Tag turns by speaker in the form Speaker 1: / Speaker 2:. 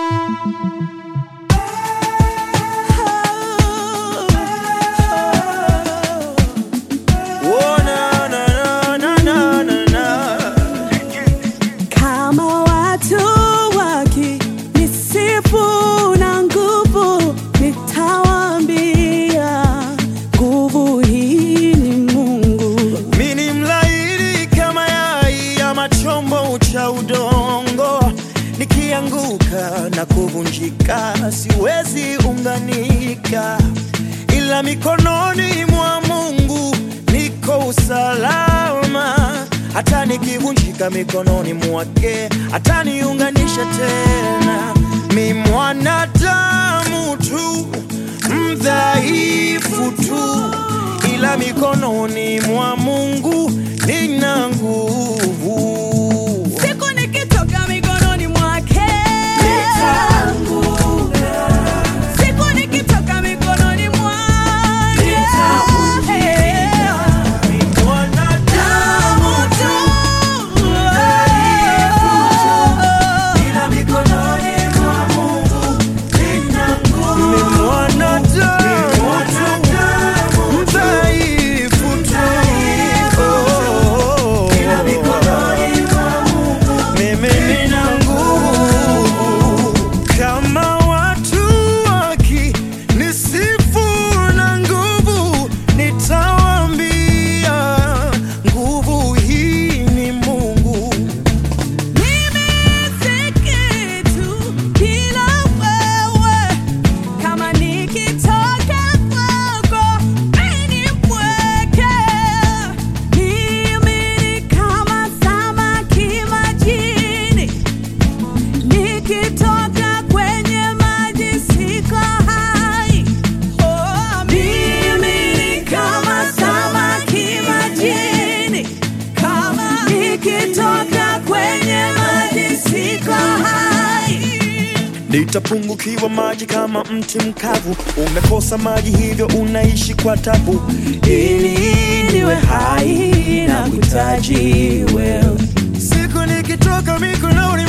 Speaker 1: Oh, na, na, na, na, na, na, na.
Speaker 2: Kama watu wakinisifu na nguvu, nitawaambia nguvu hii ni Mungu.
Speaker 1: Mi ni mlaini kama yai ama chombo cha udongo, nikianguka na kuvunjika siwezi unganika, ila mikononi mwa Mungu niko usalama. Hata nikivunjika mikononi mwake ataniunganisha tena. Mi mwanadamu tu mdhaifu tu ila mikononi mwa Mungu nina nguvu.
Speaker 2: Siku nikitoka mikononi mwake, siku nikitoka mikononi mwake,
Speaker 1: Mwanadamu tu, ila mikononi mwa Mungu nina nguvu. Ni mwanadamu tu, mdhaifu tu, ila mikononi mwa Mungu mimi nina nguvu. Kama watu wakinisifu na nguvu, nitawaambia nguvu hii ni Mungu.
Speaker 2: Mimi si kitu bila wewe, kama nikitoka kwako mimi ni mpweke. Mimi ni kama samaki majini, nikitoka kwenye maji siko hai. Oh, mimi ni kama samaki majini, kama nikitoka kwenye maji siko hai.
Speaker 1: Nitapungukiwa maji kama mti mkavu, umekosa maji hivyo unaishi kwa tabu.
Speaker 2: Ili niwe hai na kuhitaji wewe.
Speaker 1: Siku nikitoka mikononi